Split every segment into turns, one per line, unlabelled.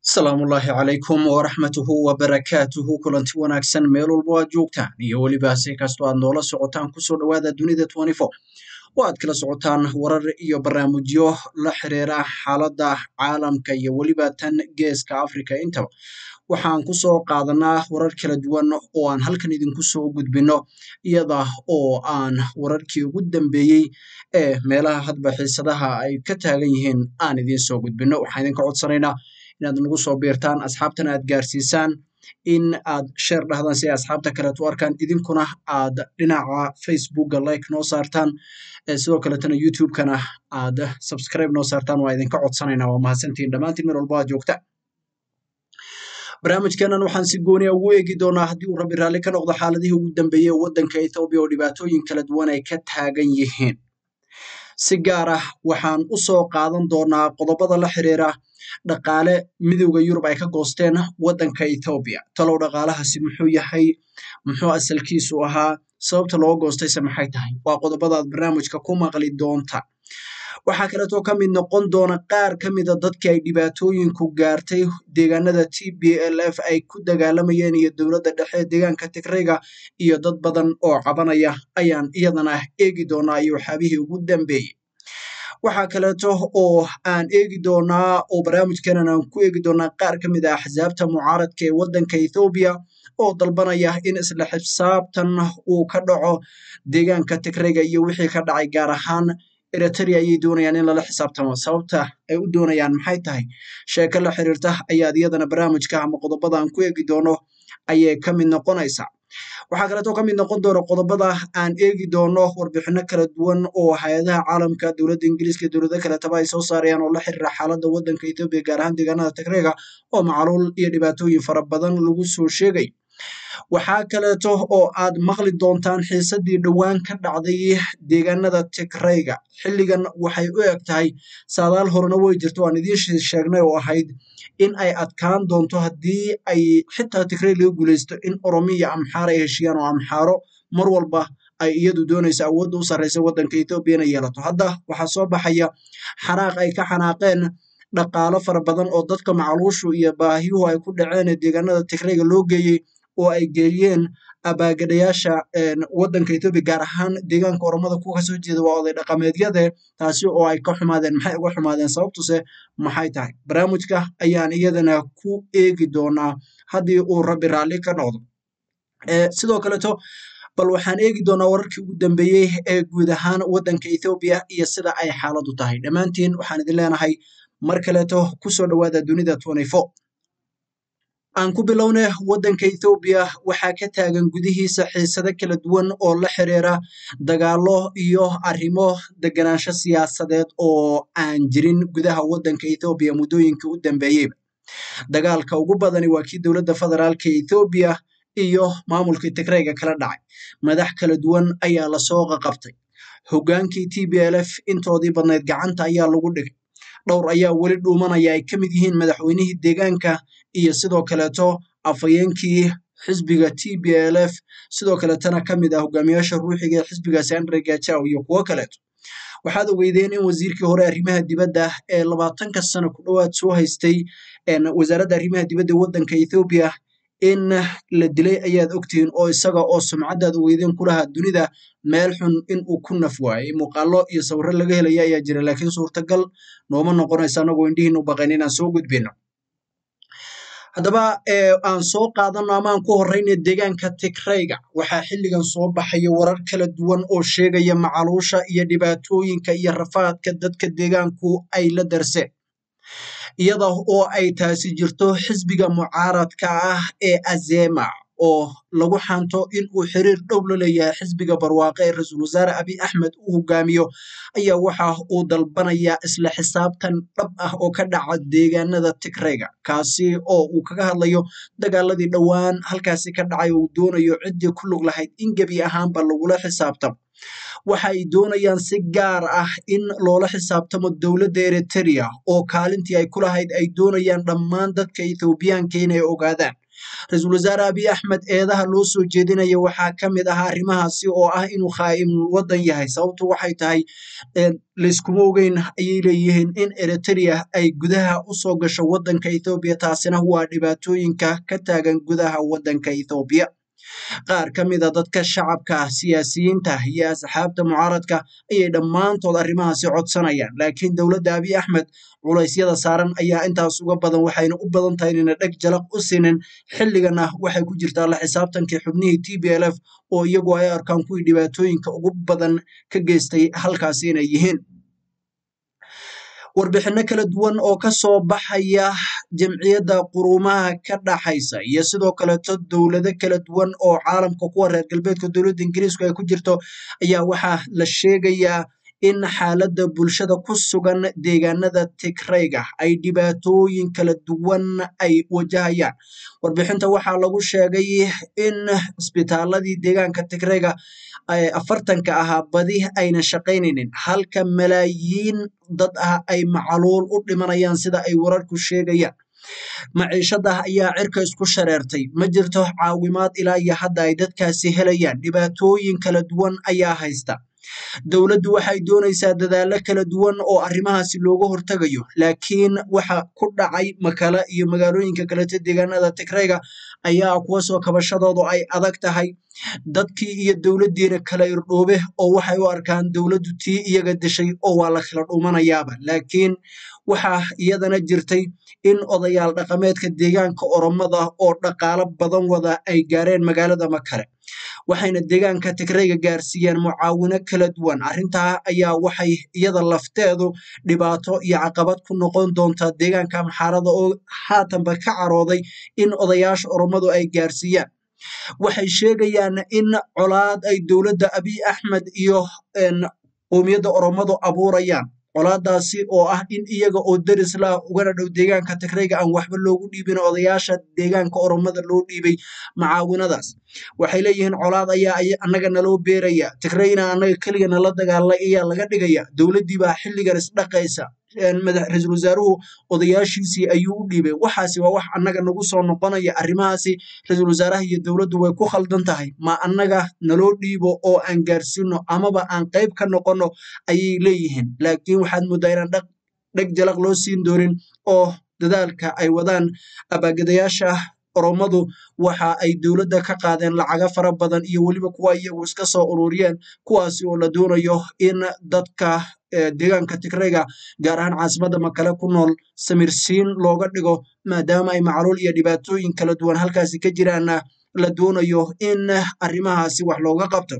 asalaamullaahi calaykum waraxmatuhu wabarakaatuhu kulanti wanaagsan meel walbo aad joogtaan iyo weliba si kastoo aad noola socotaan kusoo dhowaada dunida oo aad kala socotaan warar iyo barnaamijyo la xiriira xaaladda caalamka iyo weliba tan geeska africa intaba waxaan kusoo qaadanaa warar kala duwan oo aan halkan idinku soo gudbino iyada oo aan wararkii ugu dambeeyey ee meelaha hadba xiisadaha ay ka taagan yihiin aan idiin soo gudbino waxaan idinka codsanaynaa inaad nagu soo biirtaan asxaabtana aad gaarsiisaan in aad sheer dhahdaan si ay asxaabta kaleet u arkaan idinkuna aad dhinaca facebooka like noo saartaan sidoo kaletana youtube-kana aad subscribe noo saartaan waa idinka codsanaynaa waa mahadsantihin dhammaantiin meel walbo aad joogta barnaamijkeenan waxaan si gooniya ugu eegi doonaa haddii uu rabbi raalli ka noqdo xaaladihii ugu dambeeyey waddanka ethoobiya oo dhibaatooyin kala duwan ay ka taagan yihiin si gaar ah waxaan u soo qaadan doonaa qodobada la xiriira dhaqaale midowda yurub ay ka goosteen waddanka ethoobiya talow dhaqaalahaasi muxuu yahay muxuu asalkiisu ahaa sababta loo goostayse maxay tahay waa qodobadaad barnaamijka ku maqli doonta waxaa kaleetoo ka mid noqon doona qaar ka mida dadkii ay dhibaatooyinku gaartay deegaanada t b l f ay ku dagaalamayeen iyo dowladda dhexe deegaanka tigrayga iyo dad badan oo cabanaya ayaan iyadana eegi doonaa iyo waxyaabihii ugu dambeeyey waxaa kaleeto oo aan eegi doonaa oo barnaamijkeenan aan ku eegi doonaa qaar ka mid a axsaabta mucaaradka ee waddanka ethoobiya oo dalbanaya in isla xisaabtan uu ka dhaco deegaanka tigrayga iyo wixii ka dhacay gaar ahaan eritrea ayay doonayaan in lala xisaabtamo sababta ay u doonayaan maxay tahay sheeko la xiriirta ayaad iyadana barnaamijka ama qodobada aan ku eegi doono ayay ka mid noqonaysaa waxaa kaleetoo ka mid noqon doona qodobada aan eegi doono warbixino kala duwan oo hay-adaha caalamka dowladda ingiriiska iyo dowlado kaletaba ay soo saarayaan oo la xiriira xaaladda waddanka ethoobiya gaar ahaan deegaanada tigreega oo macluul iyo dhibaatooyin fara badan lagu soo sheegay waxaa kaleeto oo aad maqli doontaan xiisadii dhowaan ka dhacday deegaanada tigrayga xilligan waxay u eg tahay saadaal horena way jirto aan idiin sheegnay oo ahayd in ay adkaan doonto haddii ay xitaa tigray laga guulaysto in oromiya amxaar ay heshiyaan oo amxaaro mar walba ay iyadu doonayso awoodda u sarreysa waddanka ethoobiya inay yeelato hadda waxaa soo baxaya xanaaq ay ka xanaaqeen dhaqaalo fara badan oo dadka macluushu iyo baahiyuhu ay ku dhaceen ee deegaanada tigrayga loo geeyey oo ay geeyeen abaagadhayaasha waddanka ethoobiya gaar ahaan deegaanka oromada kuwa kasoo jeeda waa oday dhaqameedyade taasi oo ay ka xumaadeen maxay uga xumaadeen sababtuse maxay tahay barnaamijka ayaan iyadana ku eegi doonaa haddii uu rabbi raalli ka noqdo sidoo kaleto bal waxaan eegi doonaa wararkii ugu dambeeyey ee guud ahaan waddanka ethoobiya iyo sida ay xaaladu tahay dhammaantiin waxaan idin leenahay mar kaleeto kusoo dhowaada dunida aan ku bilowne waddanka ethoobiya waxaa ka taagan gudihiisa xiisado kala duwan oo la xiriira dagaalo iyo arrimo deganaansho siyaasadeed oo aan jirin gudaha waddanka ethoobiya muddooyinkii u dambeeyeyba dagaalka ugu badani waa kii dowladda federaalka ethoobiya iyo maamulkii tigrayga kala dhacay madax kala duwan ayaa lasoo qaqabtay hoggaankii t b l f intoodii badnayd gacanta ayaa lagu dhigay dhowr ayaa weli dhuumanaya ay ka mid yihiin madaxweynihii deegaanka iyo sidoo kaleeto afhayeenkii xisbiga t b l f sidoo kaletana ka mid ah hogaamiyaasha ruuxiga ee xisbigaasi andre gajaw iyo kuwo kaleeto waxaad ogeydeen in wasiirkii hore arrimaha dibadda ee labaatanka sano ku dhowaad soo haystay wasaaradda arrimaha dibadda waddanka ethoobiya in la dilay ayaad ogtihiin oo isaga oo sumcaddaad ogeydeen kulahaa dunida meel xun in uu ku naf waayey muuqaalo iyo sawirro laga helaya ayaa jira laakiin suurtagal nooma noqonaysa anagoo indhihiin u baqayn inaan soo gudbino haddaba aan soo qaadano amaan ku horeyna deegaanka tigrayga waxaa xilligan soo baxaya warar kala duwan oo sheegaya macaluusha iyo dhibaatooyinka iyo rafaadka dadka deegaanku ay la darseen iyada oo ay taasi jirto xisbiga mucaaradka ah ee azema oo lagu xanto in uu xiriir dhow la leeyahay xisbiga barwaaqe ee ra-iisul wasaare abiy axmed uu hogaamiyo ayaa waxa uu dalbanayaa isla xisaabtan dhab ah oo ka dhaca deegaanada tigrayga kaasi oo uu kaga hadlayo dagaaladii dhowaan halkaasi ka dhacay oo uu doonayo ciddii ku lug lahayd in gebi ahaanba lagula xisaabtamo waxa ay doonayaan si gaar ah in loola xisaabtamo dowladda eritrea oo kaalintii ay ku lahayd ay doonayaan dhammaan dadka ethoobiyaanka inay ogaadaan ra-iisul wasaare abiy axmed eedaha loo soo jeedinaya waxaa ka mid ah arrimahaasi oo ah inuu khaa'imul waddan yahay sababtu waxay tahay layskuma ogeyn ayay leeyihiin in eritrea ay gudaha usoo gasho waddanka ethoobiya taasina waa dhibaatooyinka ka taagan gudaha waddanka ethoobiya qaar ka mid a dadka shacabka siyaasiyiinta iyo asxaabta mucaaradka ayay dhammaantood arrimahaasi codsanayaan laakiin dowladda abiy axmed culaysyada saaran ayaa intaas uga badan waxayna u badan tahay inayna dheg jalaq u sinin xilligana waxay ku jirtaa la xisaabtankii xubnihii t b l f oo iyagu ay arkaan kuwii dhibaatooyinka ugu badan ka geystay halkaasi inay yihiin warbixinno kala duwan oo ka soo baxaya jamciyadda quruumaha ka dhaxaysa iyo sidoo kaleeto dowlado kala duwan oo caalamka kuwa reer galbeedka dowladda ingiriisku ay ku jirto ayaa waxaa la sheegayaa in xaaladda bulshada ku sugan deegaanada tigrayga ay dhibaatooyin kala duwan ay wajahayaan warbixinta waxaa lagu sheegay in isbitaaladii deegaanka tigrayga afartanka ahaa badi ayna shaqaynaynin halka malaayiin dad ah ay macaluul u dhimanayaan sida ay wararku sheegayaan maciishada ayaa cirka isku shareertay ma jirto caawimaad ilaa iyo hadda ay dadkaasi helayaan dhibaatooyin kala duwan ayaa haysta dowladdu waxay doonaysaa dadaallo kala duwan oo arrimahaasi looga hortagayo laakiin waxa ku dhacay makala iyo magaalooyinka kaleto deegaanada tigrayga ayaa kuwa soo kabashadoodu ay adag tahay dadkii iyo dowladdiina kala irdhoobe oo waxay u arkaan dowladdu tii iyaga dishay oo waa la kala dhumanayaaba laakiin waxaa iyadana jirtay in odayaal dhaqameedka deegaanka oromada oo dhaqaalo badan wada ay gaareen magaalada makale waxayna deegaanka tigrayga gaarsiiyeen mucaawino kala duwan arrintaa ayaa waxay iyada lafteedu dhibaato iyo caqabad ku noqon doontaa deegaanka maxaarada oo haatanba ka carooday in odayaasha oromadu ay gaarsiiyaan waxay sheegayaan in colaad ay dowladda abiy axmed iyo qowmiyadda oromadu abuurayaan colaadaasi oo ah in iyaga oo deris la ugana dhow deegaanka tigrayga aan waxba loogu dhiibin odayaasha deegaanka oromada loo dhiibay macaawinadaas waxay leeyihiin colaad ayaa annaga naloo beeraya tigrayna annaga keliga nala dagaalay ayaa laga dhigaya dowladdii baa xilligan isdhaqaysa ra-iisul wasaaruhu odayaashiisii ayuu u dhiibay waxaasi waa wax annaga nagu soo noqonaya arrimahaasi ra-iisul wasaaraha iyo dowladdu way ku khaldan tahay ma annaga naloo dhiibo oo aan gaarsiino amaba aan qayb ka noqono ayay leeyihiin laakiin waxaad mooddaa inaan dheg jalaq loo siin doonin oo dadaalka ay wadaan abaagadayaasha oromadu waxa ay dowladda ka qaadeen lacaga fara badan iyo weliba kuwa iyagu iska soo ururiyeen kuwaasi oo la doonayo in dadka deegaanka tigrayga gaar ahaan caasimadda makale ku nool samirsiin looga dhigo maadaama ay macluul iyo dhibaatooyin kala duwan halkaasi ka jiraanna la doonayo in arrimahaasi wax looga qabto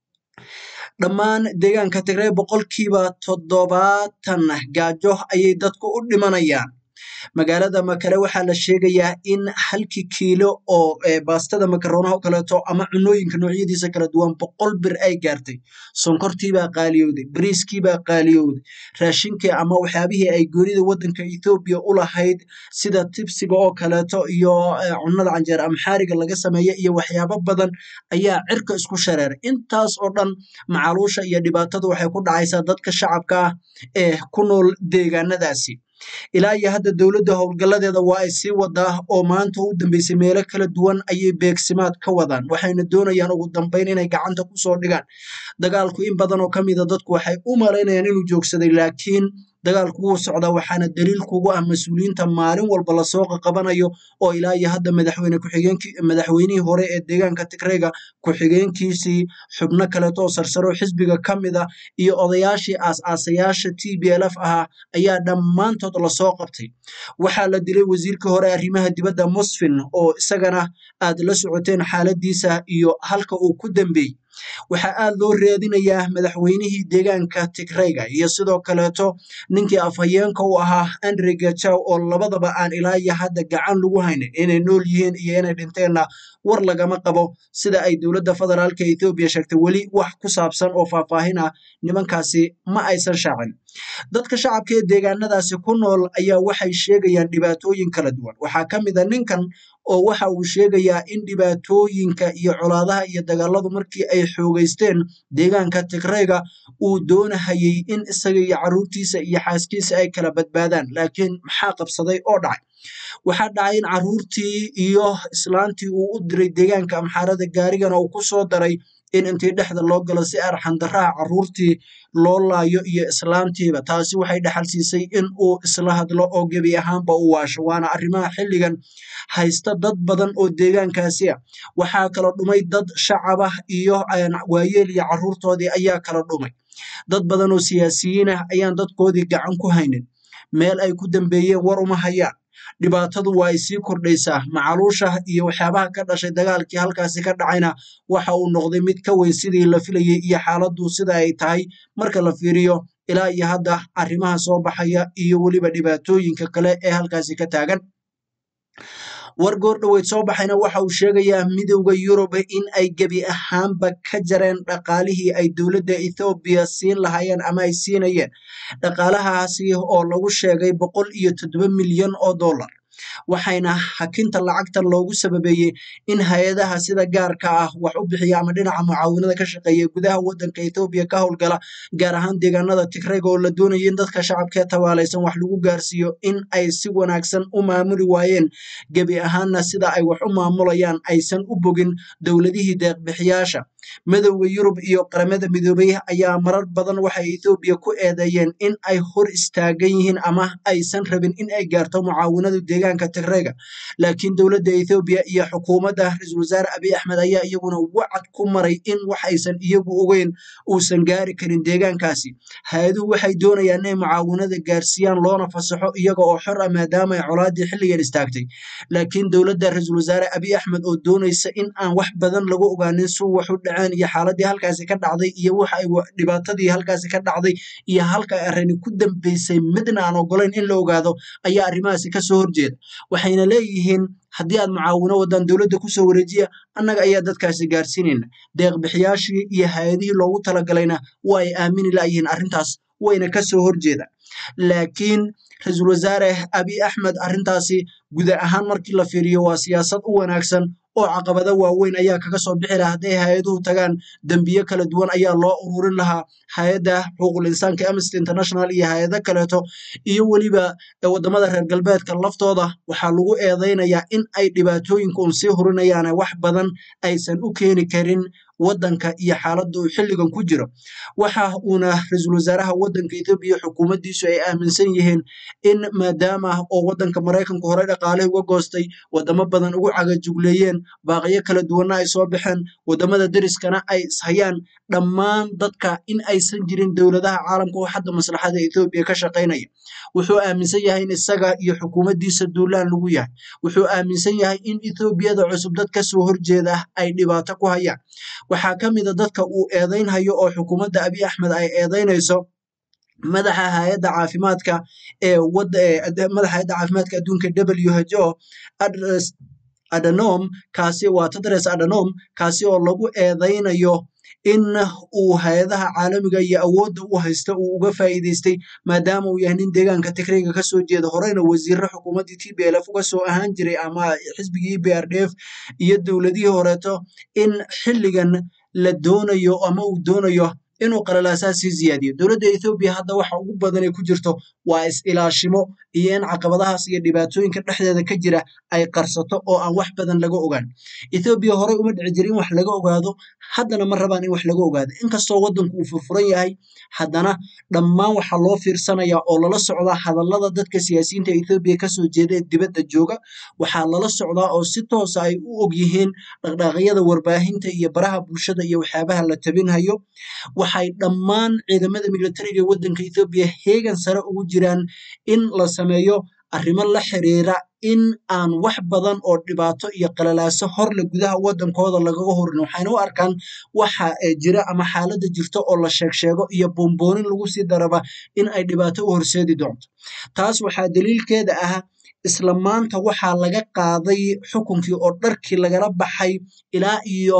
dhammaan deegaanka tigray boqolkiiba toddobaatan gaajo ayay dadku u dhimanayaan magaalada makale waxaa la sheegayaa in halkii kiilo oo baastada makaronaha o kaleeto ama cunooyinka noocyadiisa kala duwan boqol bir ay gaartay sonkortiibaa qaaliyowday bariiskiibaa qaaliyowday raashinkii ama waxyaabihii ay goonida waddanka ethoobiya u lahayd sida tibsiga oo kaleeto iyo cunada canjeer amxaariga laga sameeya iyo waxyaabo badan ayaa cirka isku shareeray intaas oo dhan macaluusha iyo dhibaatada waxay ku dhacaysaa dadka shacabka ah ee ku nool deegaanadaasi ilaa iyo hadda dowladda howlgalladeeda waa ay sii wadaa oo maanta u dambeysay meelo kala duwan ayay beegsimaad ka wadaan waxayna doonayaan ugu dambeyn inay gacanta kusoo dhigaan dagaalku in badan oo ka mida dadku waxay u malaynayaan inuu joogsaday laakiin dagaalku wuu socdaa waxaana daliil kugu ah mas-uuliyiinta maalin walba lasoo qaqabanayo oo ilaa iyo hadda madaxweyne ku-xigeenkii madaxweynihii hore ee deegaanka tigrayga ku-xigeenkiisii xubno kaleeto oo sarsaro xisbiga ka mid a iyo odayaashii aas-aasayaasha t b l f ahaa ayaa dhammaantood lasoo qabtay waxaa la dilay wasiirkii hore arrimaha dibadda musfin oo isagana aad la socoteen xaaladiisa iyo halka uu ku dambeeyey waxaa aad loo raadinayaa madaxweynihii deegaanka tigrayga iyo sidoo kaleeto ninkii afhayeenka u ahaa andre gajaw oo labadaba aan ilaa iyo hadda gacan lagu haynin inay nool yihiin iyo inay dhinteenna war lagama qabo sida ay dowladda federaalka ethoobiya sheegtay weli wax ku saabsan oo faahfaahin ah nimankaasi ma aysan shaacin dadka shacabka ee deegaanadaasi ku nool ayaa waxay sheegayaan dhibaatooyin kala duwan waxaa ka mid a ninkan oo waxa uu sheegayaa in dhibaatooyinka iyo colaadaha iyo dagaaladu markii ay xoogeysteen deegaanka tigrayga uu doonahayay in isaga iyo caruurtiisa iyo xaaskiisa ay kala badbaadaan laakiin maxaa qabsaday oo dhacay waxaa dhacay in caruurtii iyo islaantii uu u diray deegaanka amxaarada gaarigana uu ku soo daray in intii dhexda loo galo si arxandaraha caruurtii loo laayo iyo islaantiiba taasi waxay dhaxal siisay in uu isla hadlo oo gebi ahaanba u waasho waana arrimaha xilligan haysta dad badan oo deegaankaasi ah waxaa kala dhumay dad shacab ah iyo waayeel iyo caruurtoodii ayaa kala dhumay dad badan oo siyaasiyiin ah ayaan dadkoodii gacan ku haynin meel ay ku dambeeyeen war uma hayaan dhibaatadu waa ay sii kordhaysaa macaluusha iyo waxyaabaha ka dhashay dagaalkii halkaasi ka dhacayna waxa uu noqday mid ka weyn sidii la filayay iyo xaaladdu sida ay tahay marka la fiiriyo ilaa iyo hadda arrimaha soo baxaya iyo weliba dhibaatooyinka kale ee halkaasi ka taagan war goor dhoweyd soo baxayna waxa uu sheegayaa midowda yurub in ay gebi ahaanba ka jareen dhaqaalihii ay dowladda ethoobiya siin lahaayeen ama ay siinayeen dhaqaalahaasi oo lagu sheegay boqol iyo toddoba milyan oo dollar waxayna hakinta lacagtan loogu sababeeyey in hay-adaha sida gaarka ah wax u bixiya ama dhinaca mucaawinada ka shaqeeya gudaha wadanka ethoobiya ka howlgala gaar ahaan deegaanada tigrayga oo la doonaya in dadka shacabkee tabaalaysan wax lagu gaarsiiyo in ay si wanaagsan u maamuli waayeen gebi ahaanna sida ay wax u maamulayaan aysan u bogin dowladihii deeqbixiyaasha midowda yurub iyo qaramada midoobay ayaa marar badan waxay ethoobiya ku eedeeyeen in ay hor istaagan yihiin ama aysan rabin in ay gaarto mucaawinadu deegaanka tigrayga laakiin dowladda ethoobiya iyo xukuumadda ra-iisul wasaare abiy axmed ayaa iyaguna wacad ku maray in wax aysan iyagu ogeyn uusan gaari karin deegaankaasi hay-aduhu waxay doonayaan inay mucaawinada gaarsiiyaan loona fasaxo iyaga oo xor ah maadaama ay colaadii xilligan istaagtay laakiin dowladda ra-iisul wasaare abiy axmed oo doonaysa in aan wax badan lagu ogaanin suu wax u dhaceen iyo xaaladii halkaasi ka dhacday iyo waxa ay dhibaatadii halkaasi ka dhacday iyo halka ay arrini ku dambeysay midna aan ogolayn in la ogaado ayaa arrimahaasi kasoo horjeeda waxayna leeyihiin haddii aad mucaawino wadaan dowladda kusoo wareejiya annaga ayaa dadkaasi gaarsiinayna deeqbixiyaashii iyo hay-adihii loogu talagalayna waa ay aamini layihiin arrintaas wayna kasoo horjeedaan laakiin ra-iisul wasaare abiy axmed arrintaasi guda ahaan markii la fiiriyo waa siyaasad u wanaagsan oo caqabado waaweyn ayaa kaga soo bixi lahaa hadday hay-aduhu tagaan dembiye kala duwan ayaa loo ururin lahaa hay-adda xuquuqul insaanka amnesty international iyo hay-ado kaleeto iyo weliba wadamada reer galbeedka laftooda waxaa lagu eedeynayaa in ay dhibaatooyinka un sii hurinayaane wax badan aysan u keeni karin wadanka iyo xaaladda uu xilligan ku jiro waxa uuna ra-iisul wasaaraha wadanka ethoobiya xukuumaddiisu ay aaminsan yihiin in maadaama oo wadanka maraykanku horey dhaqaale uga goostay wadamo badan ugu cagajugleeyeen baaqiyo kala duwanna ay soo baxeen wadamada deriskana ay ishayaan dhammaan dadka in aysan jirin dowladaha caalamka oo hadda maslaxada ethoobiya ka shaqaynaya wuxuu aaminsan yahay in isaga iyo xukuumaddiisa duulaan lagu yahay wuxuu aaminsan yahay in ethoobiyada cusub dad kasoo horjeeda ay dhibaato ku hayaan waxaa ka mida dadka uu eedeynhayo oo xukuumadda abiy axmed ay eedeynayso madaxa hay-adda caafimaadka ee madaxa hay-adda caafimaadka adduunka w h o adanom kaasi waa tedres adanom kaasi oo lagu eedeynayo in uu hay-adaha caalamiga iyo awoodda u haysta uu uga faa'iidaystay maadaama uu yahay nin deegaanka tigrayga kasoo jeeda horeyna wasiirro xukuumaddii t b l f uga soo ahaan jiray ama xisbigii b r d f iyo dowladihii horeeto in xilligan la doonayo ama uu doonayo inuu qalalaasaa sii ziyaadiyo dowladda ethoobiya hadda waxa ugu badan ay ku jirto waa is-ilaashimo iyo in caqabadahaas iyo dhibaatooyinka dhexdeeda ka jira ay qarsato oo aan wax badan laga ogaan ethoobiya horey uma dhici jira in wax laga ogaado haddana ma rabaan in wax laga ogaado inkastoo waddanku uu furfuran yahay haddana dhammaan waxaa loo fiirsanaya oo lala socdaa hadallada dadka siyaasiyiinta ethoobiya kasoo jeeda ee dibadda jooga waxaa lala socdaa oo si toosa ay u og yihiin dhaqdhaaqyada warbaahinta iyo baraha bulshada iyo waxyaabaha la tabinhayo waxay dhammaan ciidamada militariga waddanka ethoobiya heegan sare ugu jiraan in la sameeyo arrimo la xiriira in aan wax badan oo dhibaato iyo qalalaaso horle gudaha waddankooda lagaga horin waxayna u arkaan waxa jira ama xaaladda jirta oo la sheeg sheego iyo boonboonin lagu sii daraba in ay dhibaato u horseedi doonto taas waxaa daliilkeeda ah isla maanta waxaa laga qaaday xukunkii oo dharkii lagala baxay ilaa iyo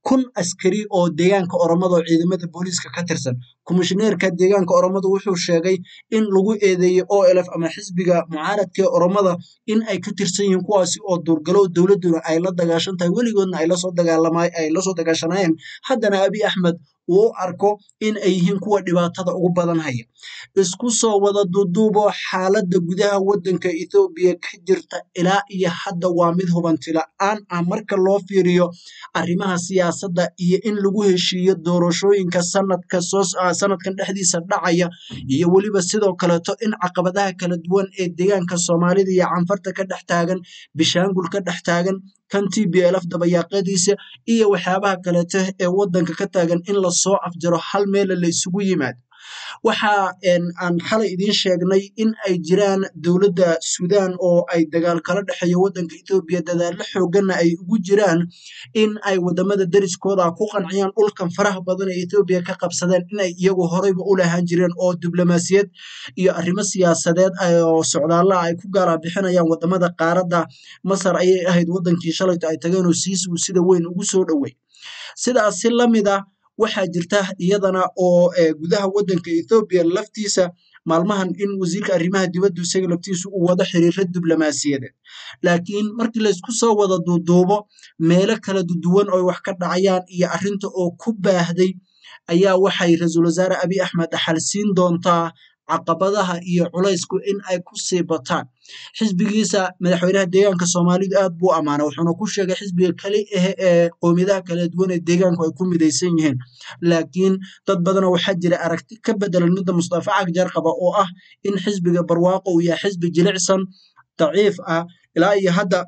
kun askari oo deegaanka oromada oo ciidamada booliiska ka tirsan komishineerka deegaanka oromada wuxuu sheegay in lagu eedeeyey olf ama xisbiga mucaaradka ee oromada in ay ka tirsan yihiin kuwaasi oo duurgalo dowladuna ay la dagaashan tahay weligoodna ay lasoo dagaalama ay lasoo dagaashanayeen haddana abi axmed uu u arko in ay yihiin kuwa dhibaatada ugu badan haya isku soo wada duuduubo xaaladda gudaha waddanka ethoobiya ka jirta ilaa iyo hadda waa mid hubanti la-aan ah marka loo fiiriyo arrimaha siyaasadda iyo in lagu heshiiyo doorashooyinka sanadka soo sanadkan dhexdiisa dhacaya iyo weliba sidoo kaleeto in caqabadaha kala duwan ee deegaanka soomaalida iyo canfarta ka dhex taagan bishaangul ka dhex taagan kan t b lf dabayaaqadiisa iyo waxyaabaha kaleeto ee waddanka ka taagan in lasoo afjaro hal meela la isugu yimaado waxa aan xalay idiin sheegnay in ay jiraan dowladda suudaan oo ay dagaal kala dhexeeyo waddanka ethoobiya dadaallo xooganna ay ugu jiraan in ay wadamada deriskooda ku qanciyaan dhulkan faraha badan ee ethoobiya ka qabsadeen inay iyagu horeyba u lahaan jireen oo diblomaasiyad iyo arrimo siyaasadeed oo socdaalaha ay ku gaala bixinayaan wadamada qaaradda masar ayay ahayd waddankii shalayto ay tageen oo siisigu sida weyn ugu soo dhowey sidaas si lamid ah waxaa jirta iyadana oo gudaha waddanka ethoobiya laftiisa maalmahan in wasiirka arrimaha dibaddu isaga laftiisu uu wado xiriiro diblomaasiyadeed laakiin markii laysku soo wada duuduubo meelo kala duwan oo wax ka dhacayaan iyo arrinta oo ku baahday ayaa waxay ra-iisul wasaare abiy axmed xalsiin doontaa caqabadaha iyo culaysku in ay ku sii bataan xisbigiisa madaxweynaha deegaanka soomaalidu aad buu ammaanay wuxuuna ku sheegay xisbiga kali ah ee qowmiyadaha kala duwan ee deegaanku ay ku midaysan yihiin laakiin dad badanoo waxaa jira aragti ka bedelan midda mustafa cagjar qaba oo ah in xisbiga barwaaqo uu yahay xisbi jilicsan daciif ah ilaa iyo hadda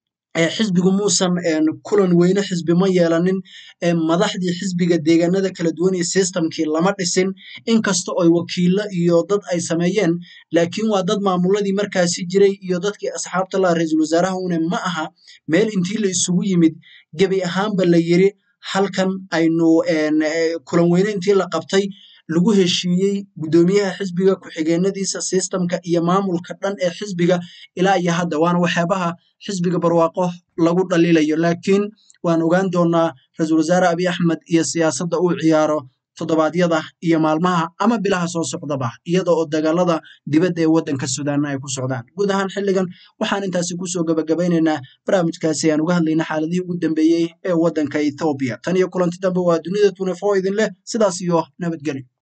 xisbigu muusan kulan weyne xisbi ma yeelanin madaxdii xisbiga deegaanada kala duwan iyo systemkii lama dhisin inkasta oo wakiilo iyo dad ay sameeyeen laakiin waa dad maamuladii markaasi jiray iyo dadkii asxaabta laha ra-iisul wasaaraha une ma aha meel intii la isugu yimid gebi ahaanba la yiri halkan aynu kulan weyne intii la qabtay lagu heshiiyey guddoomiyaha xisbiga ku-xigeenadiisa sistemka iyo maamulka dhan ee xisbiga ilaa iyo hadda waana waxyaabaha xisbiga barwaaqo lagu dhaliilayo laakiin waan ogaan doonaa ra-iisul wasaare abiy axmed iyo siyaasadda uu ciyaaro toddobaadyada iyo maalmaha ama bilaha soo socdaba iyada oo dagaalada dibadda ee waddanka suudaanna ay ku socdaan guud ahaan xilligan waxaan intaasi kusoo gabagabeynaynaa barnaamijkaasi aan uga hadlayna xaaladihii ugu dambeeyey ee waddanka ethoobiya tan iyo kulanti dambe waa dunida tunefo idin leh sidaas iyo nabadgelyo